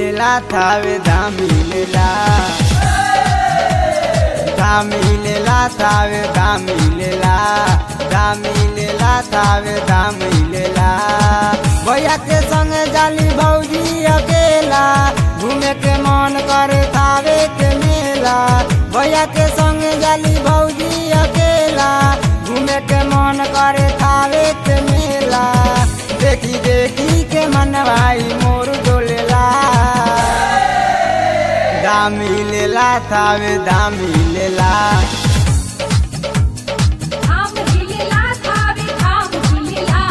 मिलेला थावे धाम मिलेला धाम मिलेला थावे धाम मिलेला धाम मिलेला थावे धाम मिलेला भैया के संग जाली भौजी अकेला घूमे के मन करे थावे के मेला भैया के संग जाली भौजी अकेला घूमे के मन करे थावे के मेला देखी देखी के मन भाई मोर डोलेला दामी लेला थावे दामी लेला धाम झिलेला थावे धाम झिलेला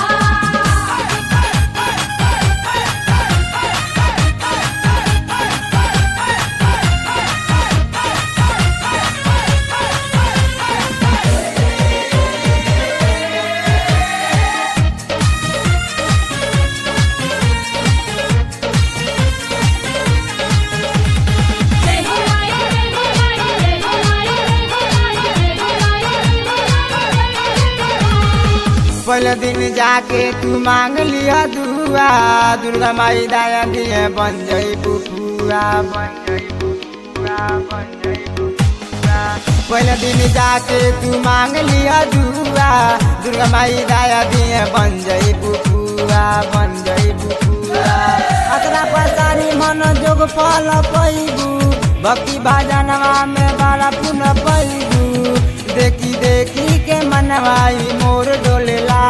जय हो माई जय हो माई जय हो माई जय हो माई जय हो माई जय हो माई पहले दिन जाके तू मांग लिया दुआ दुर्गा माई दया दिए बन जई बुआ बन जई बुआ बन जई बुआ पहले दिन जाके तू मांग लिया दुआ दुर्गा माई दया दिए बन जई बुआ बन जई बुआ अतरा पसारी मन जोग फल पैबू भक्ति भजनवा में बड़ा पुन पैबू देखी देखी के मनवाई मोर डोलेला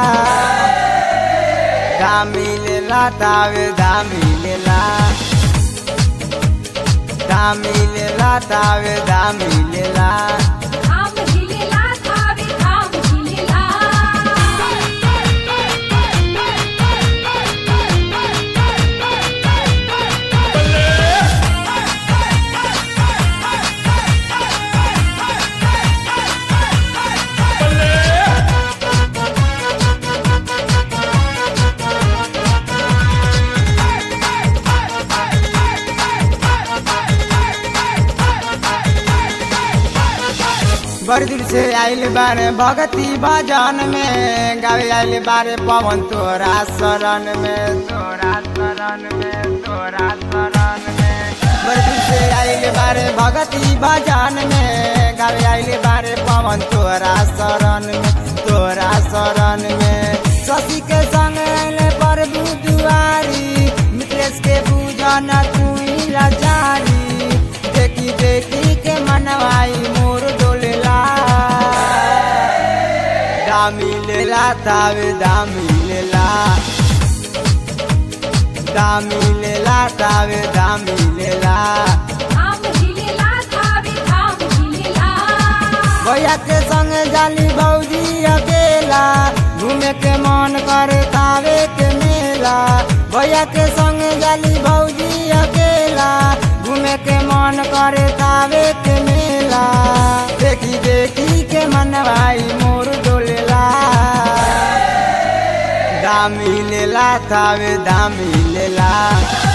दामी लेला तावे दामी लेला दामी लेला तावे दामी लेला धाम झिलेला थावे धाम झिलेला बड़ दूर से आइल बारे भगती भजन में गावे आइल बारे पवन तोरा शरण में तोरा शरण में तोरा शरण में बड़ दूर से आइल बारे भगती भजन में गावे आइल बारे पवन तोरा शरण में तोरा शरण में शशि के संग आइले प्रभु दुआरी मित्रेश के पूजन तू ही लाचारी देखी देखी के मनवाई मोर डोलेला दामी लेला तावे दामी लेला दामी लेला तावे दामी लेला धाम झिलेला थावे धाम झिलेला भैया के संग जाली भौजी अकेला घूमे के मन करे तावे के मेला भैया के संग जाली भौजी अकेला घूमे के मन करे तावे के मेला देखी देखी के मन भाई मोर डोलेला दामी लेला तावे दामी लेला